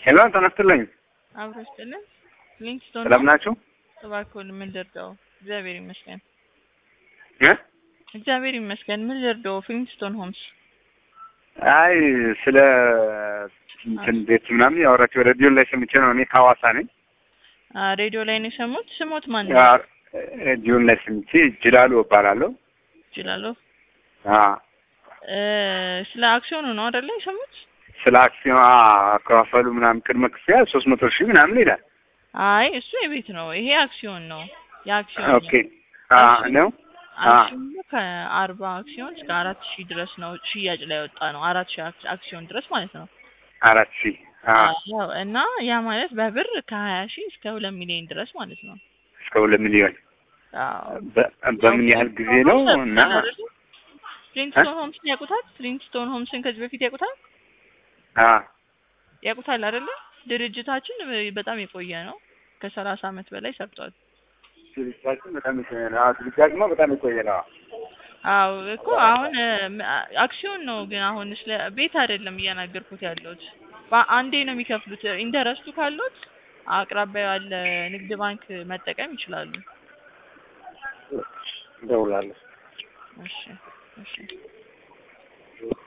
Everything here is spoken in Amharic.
ሄሎ ተነስተልኝ። አብሮ ይስጥልን። ሊንክስቶን ሰላም ናችሁ? እባክዎን ምን ልርዳው? እግዚአብሔር ይመስገን። እ እግዚአብሔር ይመስገን። ምን ልርዳው? ፊልምስቶን ሆምስ አይ ስለ እንትን ቤት ምናምን ያወራችሁ ሬዲዮ ላይ ሰምቼ ነው። እኔ ከሐዋሳ ነኝ። አ ሬዲዮ ላይ ነው የሰሙት። ስሞት ማን ነው? ሬዲዮ ላይ ሰምቼ ጅላሉ እባላለሁ። ይችላሉ። አ እ ስለ አክሲዮኑ ነው አይደለ የሰሙት? ስለ አክሲዮን አከፋፈሉ ምናምን ቅድመ ክፍያ ሶስት መቶ ሺህ ምናምን ይላል። አይ እሱ የቤት ነው። ይሄ አክሲዮን ነው። የአክሲዮን ኦኬ አ ነው አ አክሲዮኑ ከአርባ አክሲዮን እስከ አራት ሺህ ድረስ ነው ሽያጭ ላይ ወጣ ነው። አራት ሺህ አክ- አክሲዮን ድረስ ማለት ነው። አራት ሺህ አ አዎ እና ያ ማለት በብር ከሀያ ሺህ እስከ ሁለት ሚሊዮን ድረስ ማለት ነው። እስከ ሁለት ሚሊዮን አዎ በ- በምን ያህል ጊዜ ነው እና ፍሊንትስቶን ሆምስን ያውቁታል? ፍሊንትስቶን ሆምስን ከዚህ በፊት ያውቁታል? አ ያውቁታል አይደለ? ድርጅታችን በጣም የቆየ ነው። ከሰላሳ አመት በላይ ሰርቷል። ድርጅታችን በጣም የቆየ ነው። አዎ ድርጅታችን በጣም የቆየ ነው። አዎ እኮ አሁን እ፣ አክሲዮን ነው ግን አሁን ስለ ቤት አይደለም እያናገርኩት ያለሁት። በአንዴ ነው የሚከፍሉት። ኢንተረስቱ ካሉት አቅራቢያ ያለ ንግድ ባንክ መጠቀም ይችላሉ። እደውላለሁ። እሺ እሺ